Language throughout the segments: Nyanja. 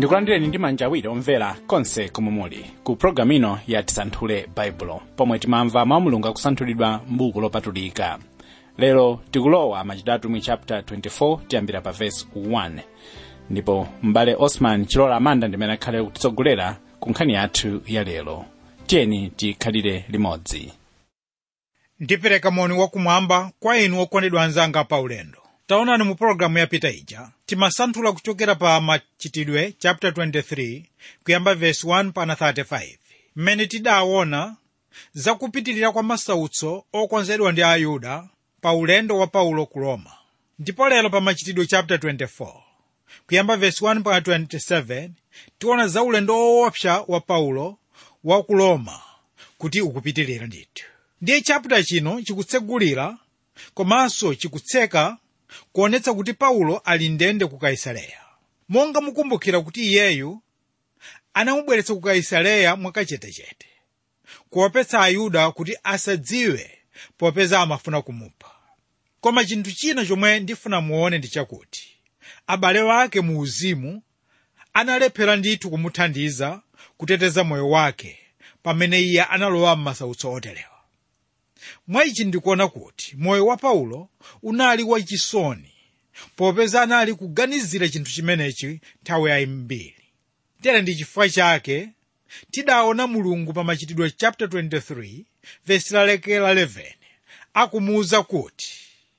ndikulandireni ndi manja awiri omvera konse komwe muli ku pologalamu ino ya tisanthule baibulo pomwe timamva mawu a mulungu akusanthulidwa m'buku lopatulika lero tikulowa machitidwe atumwi chapter 24 tiyambira pa verse 1 ndipo m'bale osman chilola amanda ndimene akhale kutitsogolera ku nkhani yathu ya lero tiyeni tikhalire limodzi ndipereka moni wakumwamba kwa inu okondedwa anzanga pa ulendo taonani mu pologalamu yapita ija timasanthula kuchokera pa machitidwe chapter 23 kuyamba verse 1 pana 35 mmene tidaona zakupitirira kwa masautso okonzedwa ndi ayuda pa ulendo wa paulo ku roma ndipo lero pa machitidwe chapter 24 kuyamba verse 1 pana 27 tiona za ulendo woopsa wa paulo wa ku roma kuti ukupitirira ndithu ndiye chapter chino chikutsegulira komanso chikutseka kuonetsa kuti paulo ali ndende ku kaisareya monga mukumbukira kuti iyeyu anamubweretsa ku kaisareya mwakachetechete kuopetsa ayuda kuti asadziwe popeza amafuna kumupha koma chinthu china chomwe ndifuna muone ndi chakuti abale wake mu uzimu analephera ndithu kumuthandiza kuteteza moyo wake pamene iye analowa m'masautso oterewa mwa ichi ndikuona kuti moyo wa paulo unali wachisoni popeza anali kuganizira chinthu chimenechi nthawi yayambiri tere ndi chifukwa chake tidaona mulungu pa machitidwe chapter 23 vesi laleke la 11 akumuwuza kuti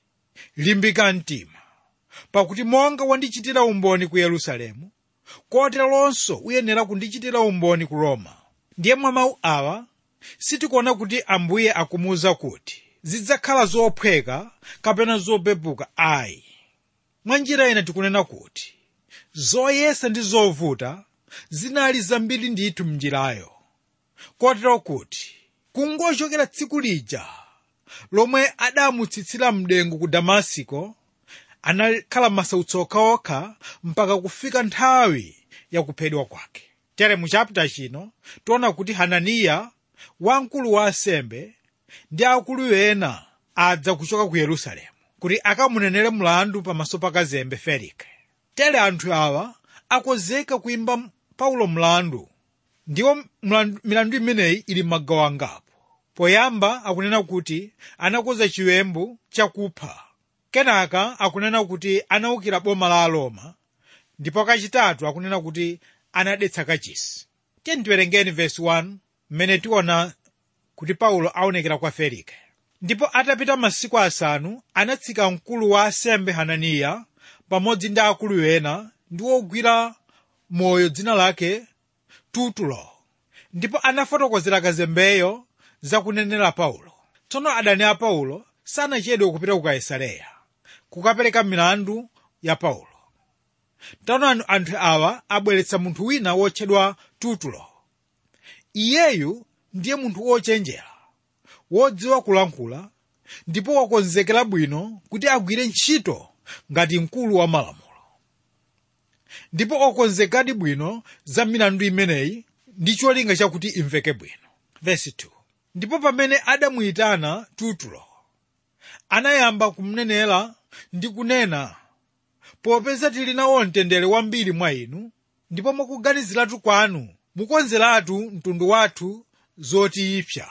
limbika mtima pakuti monga wandichitira umboni ku yerusalemu koteronso uyenera kundichitira umboni ku roma ndiye mwa mawu awa sitikuona kuti ambuye akumuwuza kuti zidzakhala zophweka kapena zopepuka ayi mwa njira ina tikunena kuti zoyesa ndi zovuta zinali zambiri ndithu mnjirayo kotero kuti kungochokera tsiku lija lomwe adamutsitsira mdengu ku damasiko anakhala masautso okhaokha mpaka kufika nthawi yakuphedwa kwake tere mu chapita chino tiona kuti hananiya wamkulu wa asembe ndi akulu ena adza kuchoka ku yerusalemu kuti akamunenere mlandu pamaso pa kazembe felike tere anthu awa akonzeka kuimba paulo mlandu ndiwo mlandu- milandu imeneyi ili m'magawo angapo poyamba akunena kuti anakonza chiwembu chakupha kenaka akunena kuti anawukira boma la aroma ndipo kachitatu akunena kuti anadetsa kachisi tiyeni tiwerengeni vesi 1 mmene tiona kuti paulo aonekera kwa felike ndipo atapita masiku asanu anatsika mkulu wa asembe hananiya pamodzi ndi akulu ena ndi wogwira moyo dzina lake tutulo ndipo anafotokozera kazembeyo zakunenera paulo tsono adani a paulo sanachedwe kupita ku kaisareya kukapereka milandu ya paulo taonani anthu awa abweretsa munthu wina wotchedwa tutulo iyeyu ndiye munthu wochenjera wodziwa kulankhula ndipo wakonzekera bwino kuti agwire ntchito ngati mkulu wa malamulo ndipo okonzekadi bwino za milandu imeneyi ndi cholinga chakuti imveke bwino Verse 2. ndipo pamene adamuyitana tutulo anayamba kumnenera ndi kunena popeza tili nawo mtendere wambiri mwa inu ndipo mukuganiziratu kwanu mukonzeratu mtundu wathu zotiyipsa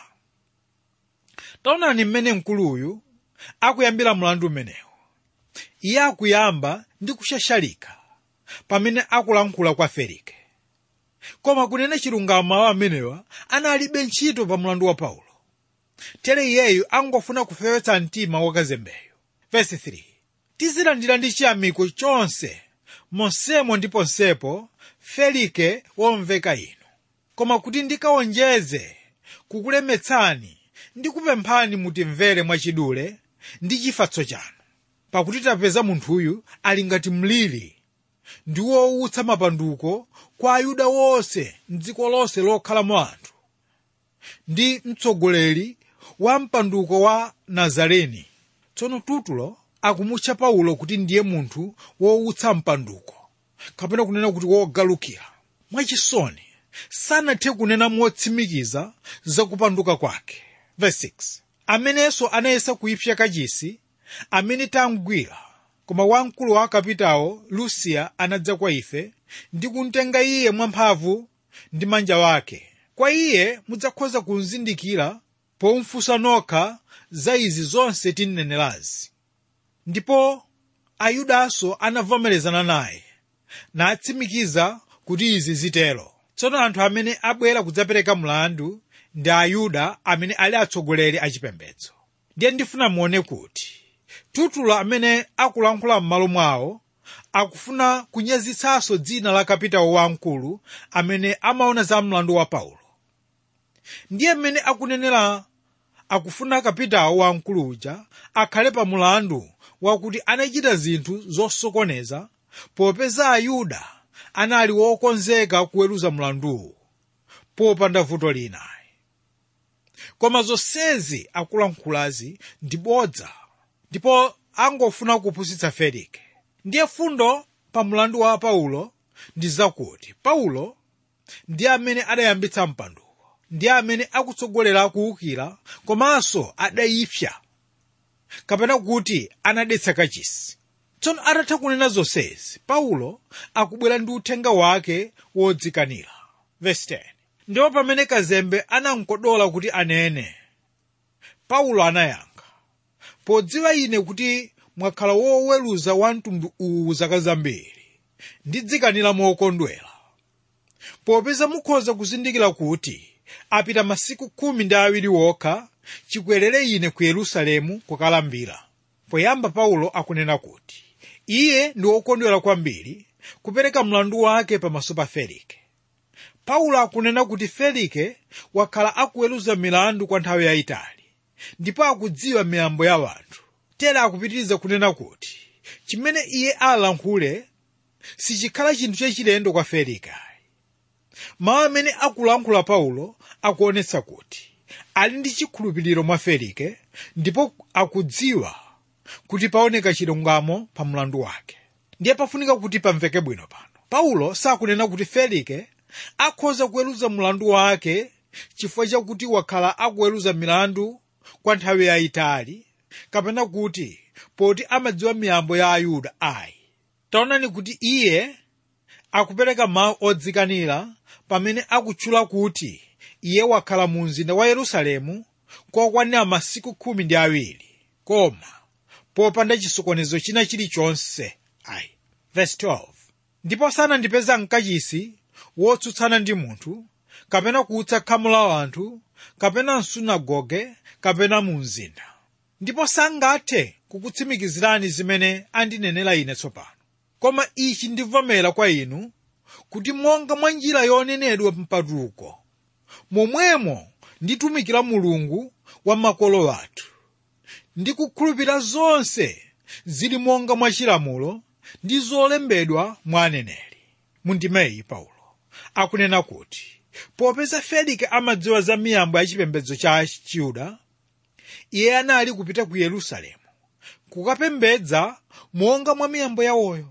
taonani mmene mkuluyu akuyambira mlandu umenewu iye akuyamba ndi kushashalika pamene akulankhula kwa felike koma kunena chilungamo mawu amenewa analibe ntchito pa mlandu wa paulo tere iyeyu angofuna kufewetsa mtima wa kazembeyo Verse 3 tizilandira ndi chiyamiko chonse monsemo ndi ponsepo felike womveka inu koma kuti ndikawonjeze kukulemetsani ndikupemphani mutimvere mwachidule ndi chifatso chanu pakuti tapeza munthuyu ali ngati mliri ndi wowutsa mapanduko kwa ayuda wonse mdziko lonse lokhalamo anthu ndi mtsogoleri wa mpanduko wa nazareni tsono tutulo akumutcha paulo kuti ndiye munthu wowutsa mpanduko kapena kunena kuti wogalukira mwachisoni sanathe kunena motsimikiza zakupanduka kwake Verse 6. amenenso anayesa kuipsa kachisi amene tamgwira koma wamkulu wa akapitawo lusiya anadza kwa ife ndi kumtenga iye mwamphamvu ndi manja wake kwa iye mudzakhoza kuzindikira pomfunsa nokha za izi zonse tinenerazi ndipo ayudanso anavomerezana naye natsimikiza kuti izi zitero tsono anthu amene abwera kudzapereka mlandu ndi ayuda amene ali atsogoleri achipembedzo ndiye ndifuna muone kuti tutulo amene akulankhula m'malo mwawo akufuna kunyazitsanso dzina la kapitawo wamkulu amene amaona za mlandu wa paulo ndiye mmene akunenera akufuna kapitawo wamkulu uja akhale pa mulandu wakuti anachita zinthu zosokoneza popeza ayuda anali wokonzeka kuweruza mlanduwu popanda vuto lina koma zonsezi akulankhulazi ndi bodza ndipo angofuna kupusitsa felike ndiye fundo pa mlandu wa paulo ndi zakuti paulo ndi amene adayambitsa mpanduwo ndi amene akutsogolera kuwukira komanso adayipsa kapena kuti anadetsa kachisi tsono atatha kunena zonsezi paulo akubwera ndi uthenga wake wodzikanira Verse 10. ndipo pamene kazembe anamkodola kuti anene paulo anayankha podziwa ine kuti mwakhala woweruza wa mtundu uwu zaka zambiri ndidzikanira mokondwera popeza mukhoza kuzindikira kuti apita masiku khumi ndi awiri wokha chikwerere ine ku yerusalemu kukalambira poyamba paulo akunena kuti iye ndi wokondwera kwambiri kupereka mlandu wake pamaso pa felike paulo akunena kuti felike wakhala akuweruza milandu kwa nthawi yayitali ndipo akudziwa miyambo ya wanthu tere akupitiriza kunena kuti chimene iye alankhule sichikhala chinthu chachilendo kwa felike mawu amene akulankhula paulo akuonetsa kuti ali ndi chikhulupiriro mwa felike ndipo akudziwa kuti paoneka chilungamo pa mlandu wake ndiye pafunika kuti pamveke bwino pano paulo sakunena kuti felike akhoza kuweruza mlandu wake chifukwa chakuti wakhala akuweruza milandu kwa nthawi yayitali kapena kuti poti amadziwa miyambo ya ayuda ayi taonani kuti iye akupereka mawu odzikanira pamene akutchula kuti iye wakhala mu mzinda wa yerusalemu kokwanira masiku khumi ndi awiri koma popanda chisokonezo china chilichonse ayi Verse 12. ndipo sanandipeza mkachisi wotsutsana ndi munthu kapena kuutsa khamu la anthu kapena msunagoge kapena mu mzinda ndipo sangathe kukutsimikizirani zimene andinenera ine tsopano koma ichi ndivomera kwa inu kuti monga mwa njira yonenedwa mpatuko momwemo nditumikira mulungu wa makolo athu ndi kukhulupirira zonse zili monga mwa chilamulo ndi zolembedwa mwa aneneri mundimeyi paulo akunena kuti popeza felike amadziwa za miyambo ya chipembedzo cha chiyuda iye anali kupita ku yerusalemu kukapembedza monga mwa miyambo yawoyo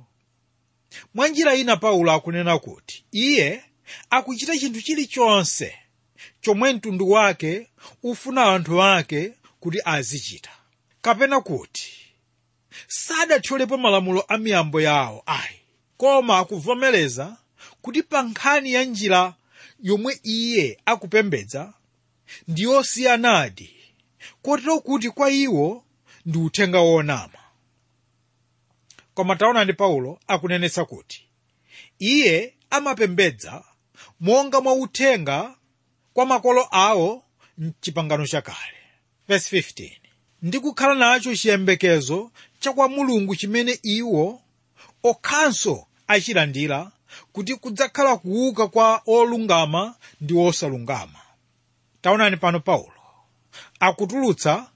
mwa njira ina paulo akunena kuti iye akuchita chinthu chilichonse chomwe mtundu wake ufuna anthu ake kuti azichita kapena kuti sadathyolepo malamulo a miyambo yawo ayi koma akuvomereza kuti pa nkhani ya njira yomwe iye akupembedza ndi yosiyanadi kotero kuti kwa iwo ndi uthenga wonama koma taonani paulo akunenetsa kuti iye amapembedza monga mwa uthenga kwa makolo awo mchipangano chakale Verse 15. ndi kukhala nacho chiyembekezo cha kwa mulungu chimene iwo okhanso achilandira kuti kudzakhala kuuka kwa olungama ndi osalungama taonani pano paulo akutulutsa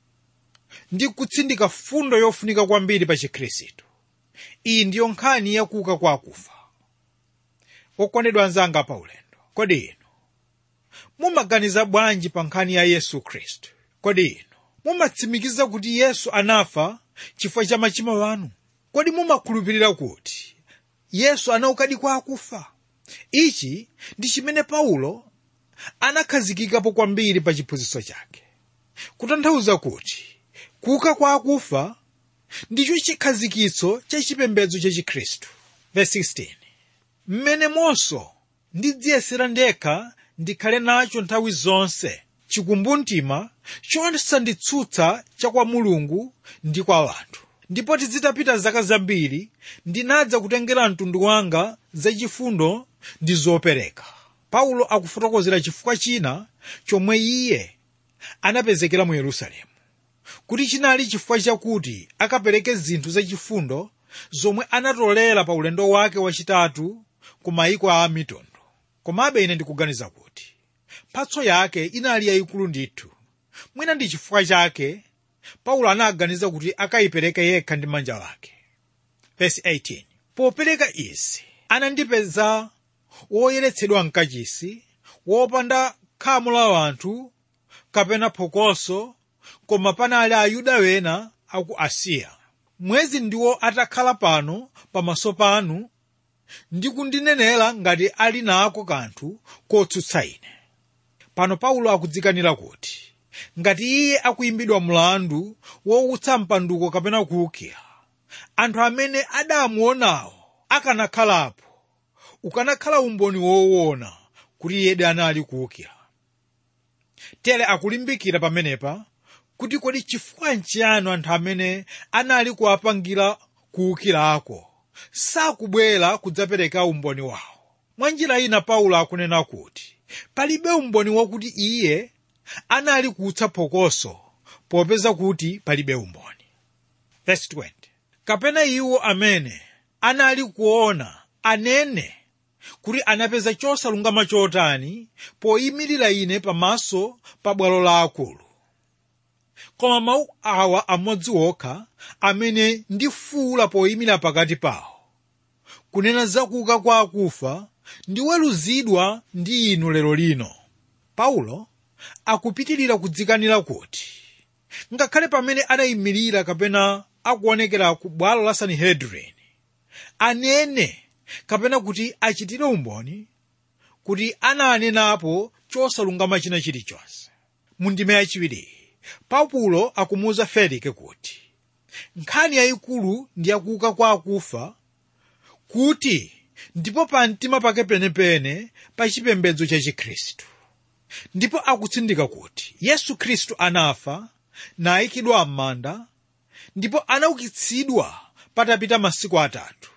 ndi kutsindika fundo yofunika kwambiri pa chikhristu iyi ndiyo nkhani yakuuka kwa akufa okondedwa anzanga pa ulendo kodi inu mumaganiza bwanji pa nkhani ya yesu khristu kodi inu mumatsimikiza kuti yesu anafa chifukwa cha machimo anu kodi mumakhulupirira kuti yesu anaukadi kwa akufa ichi ndi chimene paulo anakhazikikapo kwambiri pa chiphunzitso chake kutanthauza kuti kuuka kwa akufa ndicho chikhazikitso cha chipembedzo cha chikhristu verse 16 mmenemonso ndidziyesera ndekha ndikhale nacho nthawi zonse chikumbumtima chosanditsutsa cha kwa mulungu ndi kwa anthu ndipo tizitapita zaka zambiri ndinadza kutengera mtundu wanga zachifundo ndi zopereka paulo akufotokozera chifukwa china chomwe iye anapezekera mu yerusalemu kuti chinali chifukwa chakuti akapereke zinthu zachifundo zomwe anatolera pa ulendo wake wachitatu ku mayiko a mitundu komabe ine ndikuganiza kuti mphatso yake inali yayikulu ndithu mwina ndi chifukwa chake paulo anaganiza kuti akayipereke yekha ndi manja lake Verse 18 popereka izi anandipeza woyeretsedwa mkachisi wopanda khamu la anthu kapena phokoso koma panali ayuda wena aku asiya mwezi ndiwo atakhala pano pamaso panu ndi kundinenera ngati ali nako kanthu kotsutsa ine pano paulo akudzikanira kuti ngati iye akuyimbidwa mlandu wowutsa mpanduko kapena kuwukira anthu amene adamuonawo akanakhalapo ukanakhala umboni woona kuti iyedi anali kuwukira tere akulimbikira pamenepa kuti kodi chifukwa nchiyani anthu amene anali kuwapangira kuwukirako sakubwera kudzapereka umboni wawo mwa njira ina paulo akunena kuti palibe umboni wakuti iye anali kuwutsa phokoso popeza kuti palibe umboni Verse 20. kapena iwo amene anali kuona anene kuti anapeza chosalungama chotani poyimirira ine pamaso pa bwalo la akulu koma mawu awa amodzi okha amene ndifuula poyimira pakati pawo kunena za kuuka kwa akufa ndiweruzidwa ndi inu lero lino paulo akupitirira kudzikanira kuti ngakhale pamene anayimirira kapena akuonekera ku bwalo la sanhedrin anene kapena kuti achitire umboni kuti ananenapo chosalungama china chilichonse mu ndime yachiwiri paulo akumuwuza felike kuti nkhani yayikulu ndi yakuuka kwa akufa kuti ndipo pa mtima pake penepene pa chipembedzo cha chikhristu ndipo akutsindika kuti yesu khristu anafa nayikidwa m'manda ndipo anaukitsidwa patapita masiku atatu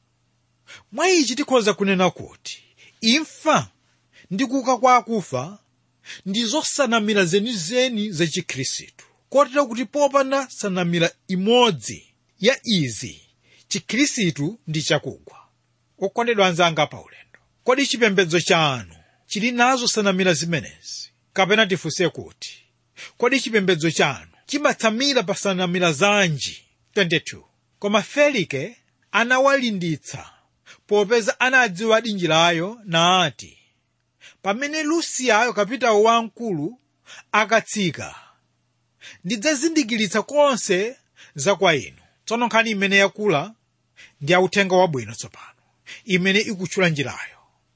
mwa ichi tikhoza kunena kuti imfa ndi kuuka kwa akufa ndi zosanamira zenizeni za chikhristu kotero kuti popanda sanamira imodzi ya izi chikhristu ndi chakugwa okondedwa anzanga paulendo kodi chipembedzo chanu chili nazo sanamira zimenezi kapena tifunse kuti kodi chipembedzo chanu chimatsamira pa sanamira zanji 22 koma felike anawalimbitsa popeza anadziwa dinjirayo nati pamene lusiyayo kapitawo wamkulu akatsika ndidzazindikiritsa konse za kwa inu tsono nkhani imene yakula ndi yauthenga wabwino tsopano imene ikutchula njirayo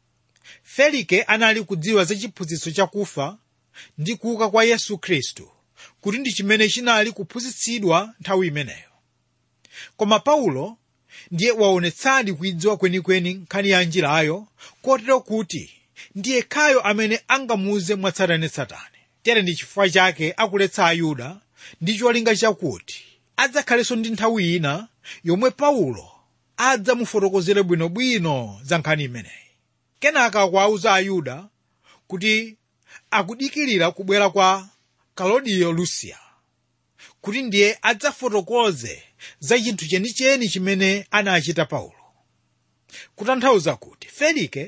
felike anali kudziwa za chiphunzitso chakufa ndi kuuka kwa yesu khristu kuti ndi chimene chinali kuphunzitsidwa nthawi imeneyo koma paulo ndiye waonetsadi kuidziwa kwenikweni nkhani ya njirayo kotero kuti ndiye khayo amene angamuuze mwatsatanetsatane tere ndi chifukwa chake akuletsa ayuda ndi cholinga chakuti adzakhalenso ndi nthawi ina yomwe paulo adzamufotokozere bwinobwino za nkhani imeneyi kenaka akuwauza ayuda kuti akudikirira kubwera kwa kalodiyo lusiya kuti ndiye adzafotokoze za chinthu chenicheni chimene anachita paulo kutanthauza kuti felike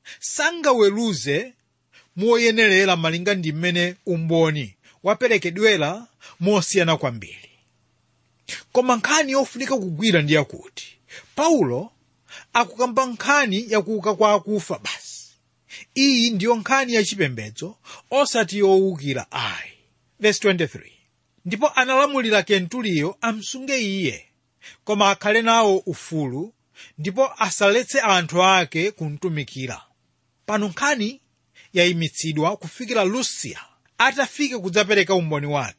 sangaweruze moyenerera malinga ndi mmene umboni waperekedwera mosiyana kwambiri koma nkhani yofunika kugwira ndi yakuti paulo akukamba nkhani yakuuka kwa akufa basi iyi ndiyo nkhani yachipembedzo osati yowukira ayi verse 23 ndipo analamulira kentuliyo amsunge iye koma akhale nawo ufulu ndipo asaletse anthu ake kumtumikira pano nkhani yayimitsidwa kufikira lusiya atafike kudzapereka umboni wake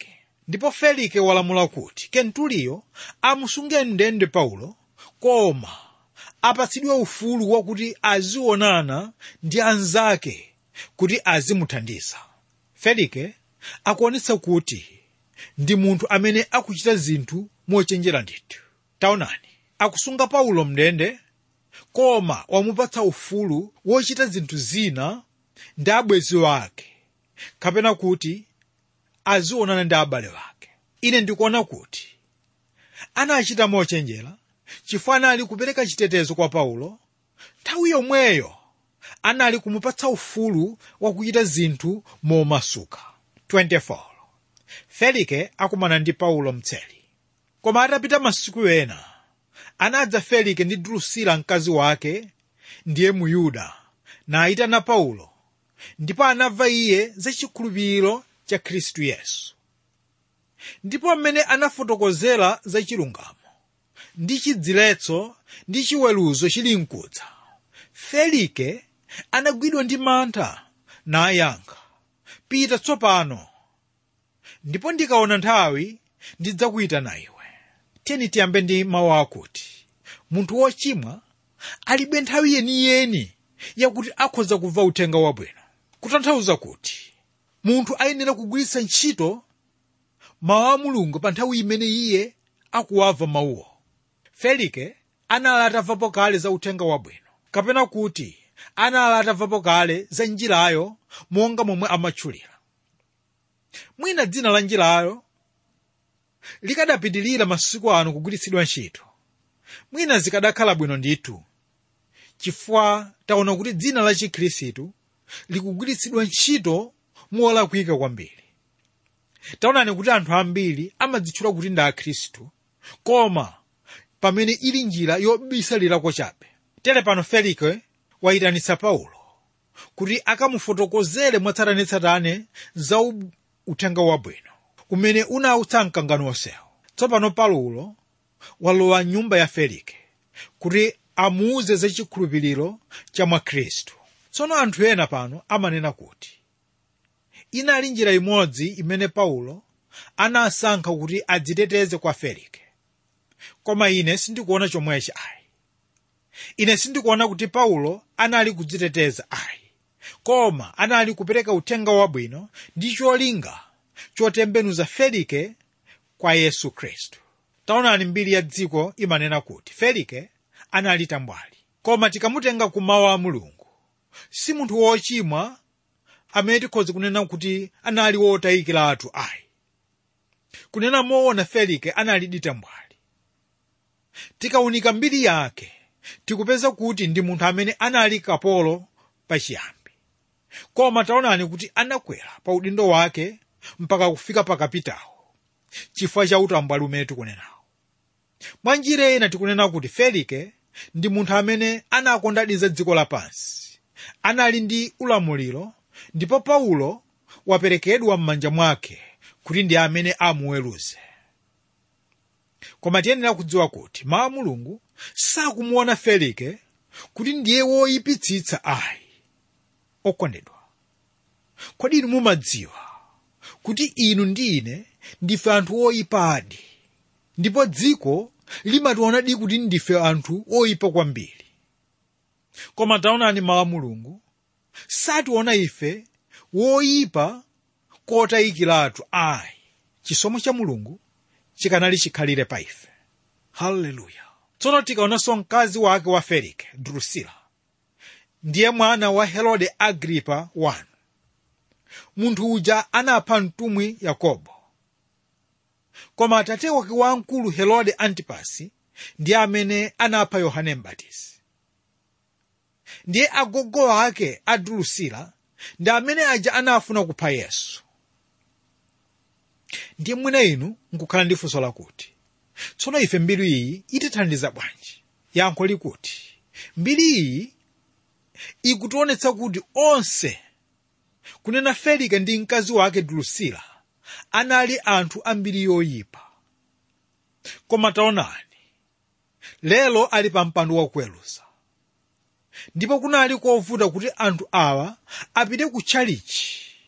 ndipo felike walamula kuti kentuliyo amusunge mndende paulo koma apatsidwe ufulu wakuti azionana ndi anzake kuti azimuthandiza felike akuonetsa kuti ndi munthu amene akuchita zinthu mochenjera ndithu taonani akusunga paulo mndende koma wamupatsa ufulu wochita zinthu zina ndi abwenzi wake kapena kuti azionana ndi abale wake ine ndikuona kuti anachita mochenjera chifukwa anali kupereka chitetezo kwa paulo nthawi yomweyo anali kumupatsa ufulu wakuchita zinthu momasuka 24 felike akumana ndi paulo mtseli koma atapita masiku ena anadza felike ndi drusila mkazi wake ndiye muyuda nayitana paulo ndipo anamva iye za chikhulupiriro cha khristu yesu ndipo mmene anafotokozera za chilungamo ndi chidziletso ndi chiweruzo chili mkudza felike anagwidwa ndi mantha nayankha pita tsopano ndipo ndikaona nthawi ndidzakuyitana iwe tiyeni tiyambe ndi mawu akuti munthu wochimwa alibe nthawi yeniyeni yakuti akhoza kumva uthenga wabwino kutanthauza kuti munthu ayenera kugwiritsa ntchito mawu a mulungu pa nthawi imene iye akuwamva mawuwo felike anali atamvapo kale za uthenga wabwino kapena kuti anali atamvapo kale za njirayo monga momwe amatchulira mwina dzina la njirayo likadapitilira masiku ano kugwiritsidwa ntchito mwina zikadakhala bwino ndithu chifukwa taona kuti dzina la chikhristu likugwiritsidwa ntchito molakwika kwambiri taonani kuti anthu ambiri amadzitchula kuti ndi akhristu koma pamene ili njira yobisalirako chabe tere pano felike wayitanitsa paulo kuti akamufotokozere mwatsatanetsatane za uthenga wabwino umene unautsa mkangano onsewo tsopano paulo walowa nyumba ya felike kuti amuuze za chikhulupiriro cha mwa khristu tsono anthu ena pano amanena kuti inali njira imodzi imene paulo anasankha kuti adziteteze kwa felike koma ine sindikuona chomwechi ayi ine sindikuona kuti paulo anali kudziteteza ayi koma anali kupereka uthenga wabwino ndi cholinga chotembenuza felike kwa yesu khristu taonani mbiri ya dziko imanena kuti felike anali tambwali koma tikamutenga ku mawu a mulungu si munthu wochimwa amene tikhoza kunena kuti anali wotayikiratu ayi kunena moona felike anali ditambwali tikaunika mbiri yake tikupeza kuti ndi munthu amene anali kapolo pachiyambi koma taonani kuti anakwera pa udindo wake mpaka kufika pa kapitawo chifukwa cha utambwali umene tikunenawo mwa njira ina tikunena kuti felike ndi munthu amene anakondadiza dziko lapansi anali ndi ulamuliro ndipo paulo waperekedwa m'manja mwake kuti ndi amene amuweruze koma tiyenera kudziwa kuti mawu a mulungu sakumuona felike kuti ndiye woyipitsitsa ayi okondedwa kodi inu mumadziwa kuti inu ndi ine ndife anthu oyipaadi ndipo dziko limationadi kuti ndife anthu oyipa kwambiri koma taonani mawu a mulungu sationa ife woyipa kotayikiratu ayi chisomo cha mulungu chikanali chikhalire pa ife haleluya tsono tikaonanso mkazi wake wa felike drusila ndiye mwana wa herode agripa 1 munthu uja anapha mtumwi yakobo koma atate wake wamkulu herode antipasi ndiye amene anapha yohane mbatizi ndiye agogo ake a drusila ndi amene aja anafuna kupha yesu ndiye mwina inu nkukhala ndi funso lakuti tsono ife mbiri iyi itithandiza bwanji yankho likuti mbiri iyi ikutionetsa kuti onse kunena felike ndi mkazi wake drusila anali anthu ambiri yoyipa koma taonani lero ali pa mpando wakuweruza ndipo kunali kovuta kuti anthu awa apite ku tchalichi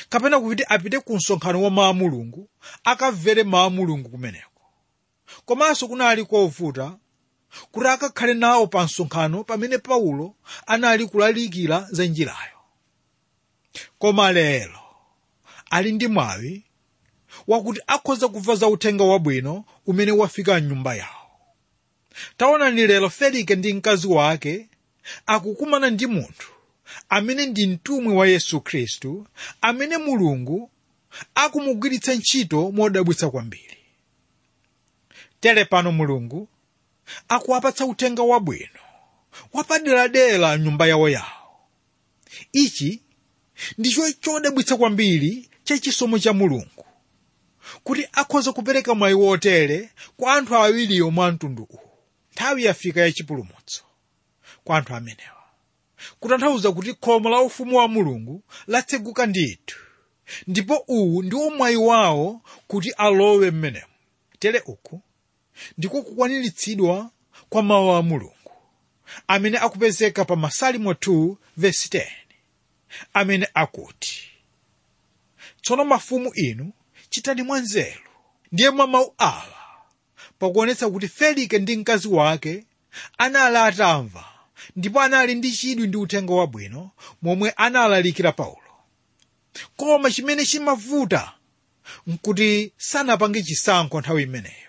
kapena kuti apite ku msonkhano wa mawu a mulungu akamvere mawu a mulungu kumeneko komanso kunali kovuta kuti akakhale nawo pa msonkhano pamene paulo anali kulalikira za njirayo koma lero ali ndi mwawi wakuti akhoza kumva za uthenga wabwino umene wafika mnyumba yawo taonani lero felike ndi mkazi wake akukumana ndi munthu amene ndi mtumwi wa yesu khristu amene mulungu akumugwiritsa ntchito modabwitsa kwambiri tere pano mulungu akuwapatsa uthenga wabwino wapaderadera mnyumba yawo yawo ichi ndicho chodabwitsa kwambiri chachisomo cha mulungu kuti akhoza kupereka mwayi wotere kwa anthu awiriwo mwa mtundu uwu nthawi yafika yachipulumutso kwa anthu amenewa kutanthauza kuti khomo la ufumu wa mulungu latseguka ndithu ndipo uwu ndiwo mwayi wawo kuti alowe mmenemo tere uku ndiko kukwaniritsidwa kwa mawu a mulungu amene akupezeka pa masalimo 2 vesi 10 amene akuti tsono mafumu inu chitani mwanzeru ndiye mwa mawu awa pakuonetsa kuti felike ndi mkazi wake anali atamva ndipo anali ndi chidwi ndi uthenga wabwino momwe analalikira paulo koma chimene chimavuta nkuti sanapange chisankho nthawi imeneyo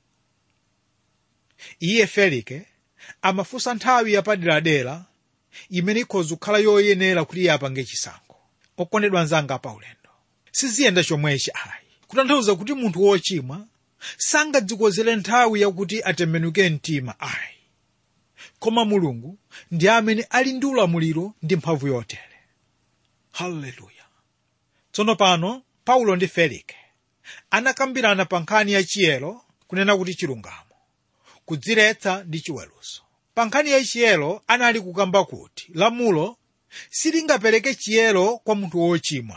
iye felike amafunsa nthawi yapaderadera imene ikhoza kukhala yoyenera kuti iye apange chisankho okondedwa anzanga paulendo siziyenda chomwechi ayi kutanthauza kuti munthu wochimwa sangadzikozere nthawi yakuti atembenuke mtima ayi koma mulungu ndi amene ali ndi ulamuliro ndi mphamvu yotere haleluya tsono pano paulo ndi felike anakambirana pa nkhani ya chiyero kunena kuti chilungamo kudziretsa ndi chiweruzo pa nkhani ya chiyero anali kukamba kuti lamulo silingapereke chiyero kwa munthu wochimwa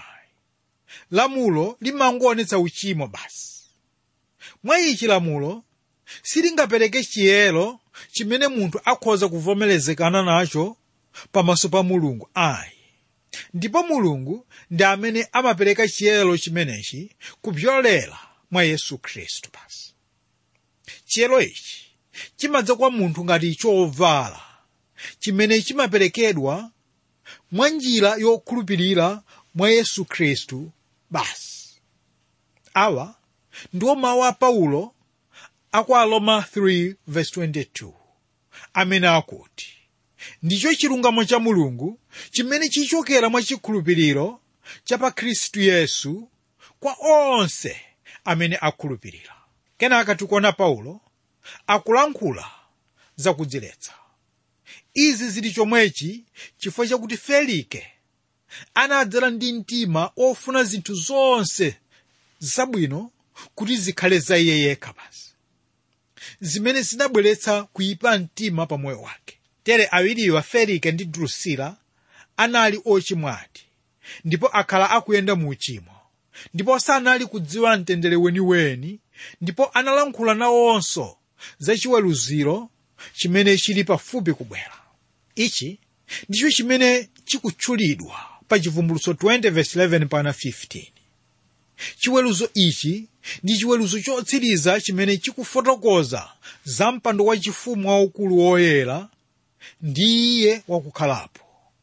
lamulo limangoonetsa uchimo basi mwa ichi lamulo silingapereke chiyero chimene munthu akhoza kuvomerezekana nacho pamaso pa mulungu ayi ndipo mulungu ndi amene amapereka chiyero chimenechi kupyolera mwa yesu khristu basi chiyero ichi chimadza kwa munthu ngati chovala chimene chimaperekedwa mwa njira yokhulupirira mwa yesu khristu basi awa ndiwo mawu a paulo aku aroma 3:22 amene akuti ndicho chilungamo cha mulungu chimene chichokera mwa chikhulupiriro cha pa khristu yesu kwa onse amene akhulupirira kenaka tikuona paulo akulankhula zakudziletsa izi zili chomwechi chifukwa chakuti felike anadzala ndi mtima ofuna zinthu zonse zabwino kuti zikhale za iye yekha basi zimene zinabweretsa kuyipa mtima pa moyo wake tere awiriwa felike ndi drusila anali ochimwati ndipo akhala akuyenda mu uchimo ndipo sanali kudziwa mtendere weniweni ndipo analankhula nawonso za chiweruziro chimene chili pafupi kubwera ichi ndicho chimene chikutchulidwa pa chivumbulutso 20:11 pana 15 chiweruzo ichi ndi chiweruzo chotsiriza chimene chikufotokoza za mpando wachifumu waukulu woyera ndi iye wakukhalapo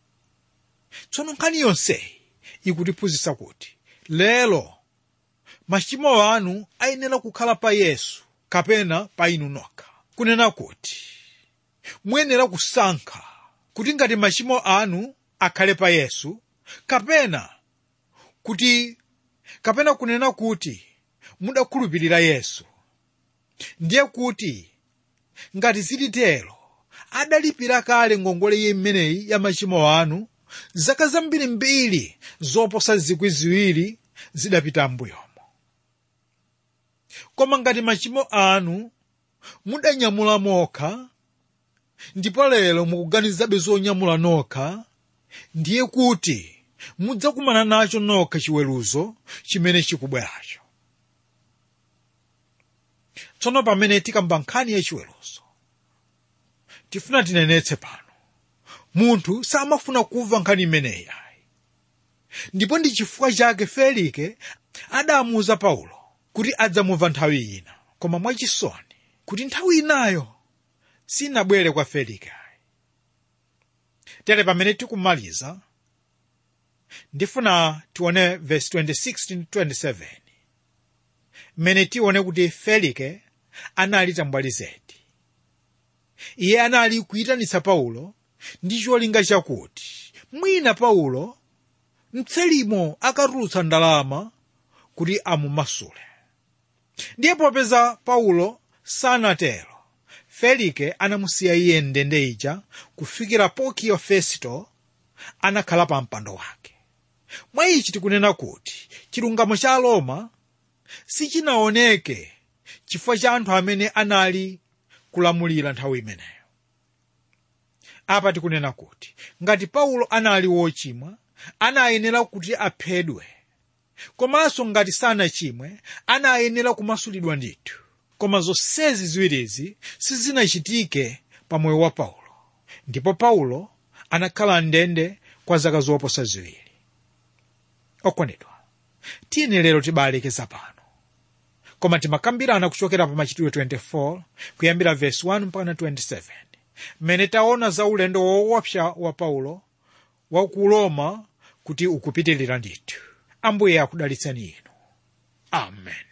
tsono nkhani yonseyi ikutiphunzitsa kuti lero machimo anu ayenera kukhala pa yesu kapena pa inu nokha kunena kuti muyenera kusankha kuti ngati machimo anu akhale pa yesu kapena kuti kapena kunena kuti mudakhulupirira yesu ndiye kuti ngati zilitero adalipira kale ngongole imeneyi ya machimo anu zaka zambirimbiri zoposa zikwi ziwiri zidapita m'mbuyomo koma ngati machimo anu mudanyamula mokha ndipo lero mukuganizabe zonyamula nokha ndiye kuti mudzakumana nacho nokha chiweruzo chimene chikubweracho tsono pamene tikamba nkhani ya chiweruzo tifuna tinenetse pano munthu samafuna kumva nkhani imeneyi ayi ndipo ndi chifukwa chake felike adamuwuza paulo kuti adzamumva nthawi ina koma mwachisoni kuti nthawi inayo sinabwere kwa felike tere pamene tikumaliza ndifuna tione verse 26 27 mmene tione kuti felike anali tambwali zedi iye anali kuyitanitsa paulo ndi cholinga chakuti mwina paulo mtselimo akatulutsa ndalama kuti amumasule ndiye popeza paulo sanatero felike anamusiya iye ndende ija kufikira pokiyo festo anakhala pa mpando wake mwa ichi tikunena kuti chilungamo cha roma sichinaoneke chifukwa cha anthu amene anali kulamulira nthawi imeneyo apa tikunena kuti ngati paulo anali wochimwa anayenera kuti aphedwe komanso ngati sanachimwe anayenera kumasulidwa ndithu koma zonsezi ziwirizi sizinachitike pa moyo wa paulo ndipo paulo anakhala ndende kwa zaka zoposa ziwiri okondedwa tiyeni lero tibalekeza pano koma timakambirana kuchokera pa machitidwe 24 kuyambira verse 1 mpaka 27 mmene taona za ulendo woopsa wa paulo wa ku roma kuti ukupitirira ndithu ambuye akudalitseni inu amen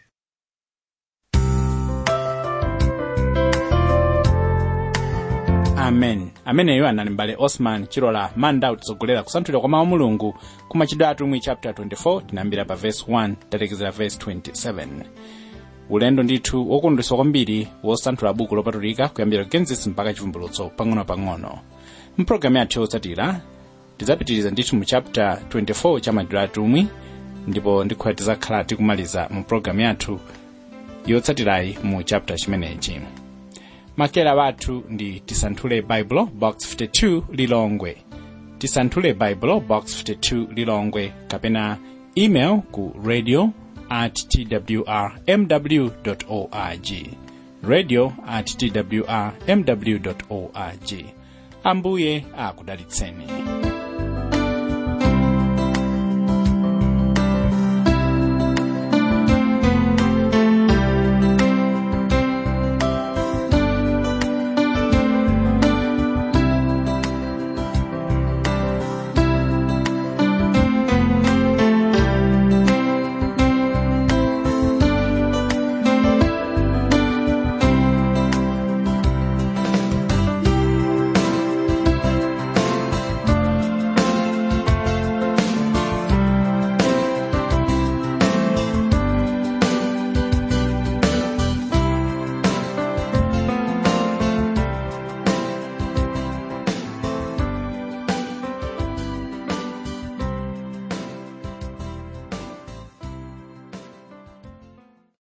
amen ameneyo anali mbale osman chilola manda kutitsogolera kusanthulira kwa mawu a mulungu ku machitidwe atumwi chapter 24 tinayambira pa verse 1 talekezera verse 27 ulendo ndithu wokondweretsa kwambiri wosanthula buku lopatulika kuyambira genesis mpaka chivumbulutso pang'ono-pang'ono mpulogalamu yathu yotsatira tidzapitiriza ndithu mu chapter 24 cha machitidwe atumwi ndipo ndikhulupirira tidzakhala tikumaliza mu pulogalamu yathu yotsatirayi mu chapter chimenechi makera wathu ndi tisanthule baibulo box 52 lilongwe tisanthule baibulo box 52 lilongwe kapena email ku radio at twr mw org radio at twr mw org ambuye akudalitseni